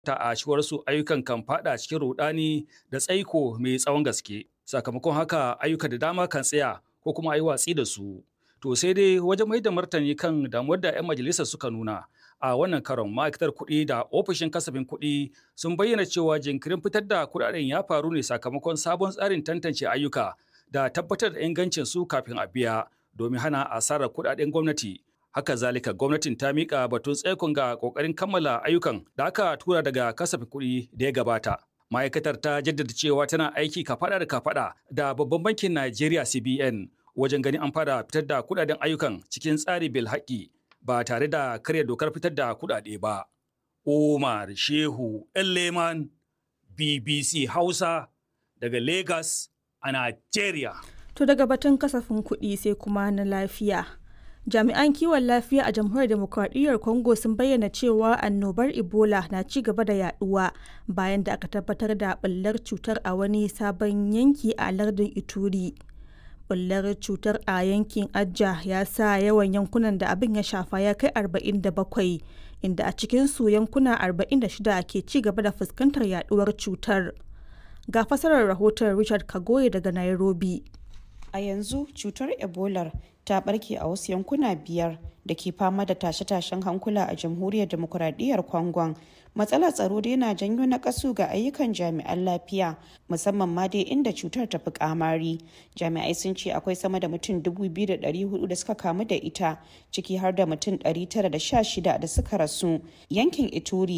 ta a su ayyukan kan fada cikin rudani da tsaiko mai tsawon gaske sakamakon haka ayyuka da dama kan tsaya ko kuma ayi watsi da su to sai dai wajen mai da martani kan damuwar da 'yan majalisar suka nuna a wannan karon ma'aikatar kuɗi da ofishin kasafin kuɗi sun bayyana cewa jinkirin fitar da kuɗaɗen ya faru ne sakamakon sabon tsarin tantance ayyuka da tabbatar da ingancin su kafin a biya domin hana asarar kuɗaɗen gwamnati haka zalika gwamnatin ta mika batun tsaikon ga kokarin kammala ayyukan da aka tura daga kasafin kuɗi da ya gabata ma'aikatar ta jaddada cewa tana aiki kafada da kafada da babban bankin Najeriya CBN wajen ganin an fara fitar da kuɗaɗen ayyukan cikin tsari bil haƙi ba tare da karya dokar fitar da kuɗaɗe ba. Umar Shehu Leman BBC Hausa daga Lagos a Najeriya. To daga batun kasafin kuɗi sai kuma na lafiya. Jami'an kiwon lafiya a jamhuriyar demokradiyyar Congo sun bayyana cewa annobar Ebola na ci gaba da yaduwa bayan da aka tabbatar da ɓullar cutar a wani sabon yanki a lardin Ituri. Ɓullar cutar a yankin Ajja ya sa yawan yankunan da abin ya shafa ya kai 47 inda a cikinsu yankuna 46 ke ci gaba da fuskantar yaduwar cutar. Ga fasarar rahoton Richard Kagoye daga Nairobi. A yanzu cutar Ebola ta barke a wasu yankuna biyar da ke fama da tashe-tashen hankula a jamhuriyar demokuraɗiyyar Congon. Matsalar tsaro dai na janyo na kasu ga ayyukan jami'an lafiya musamman ma dai inda cutar ta fi kamari. Jami'ai sun ce akwai sama da mutum 2,400 da suka kamu da ita ciki har da mutum 916 da suka rasu. Yankin Ituri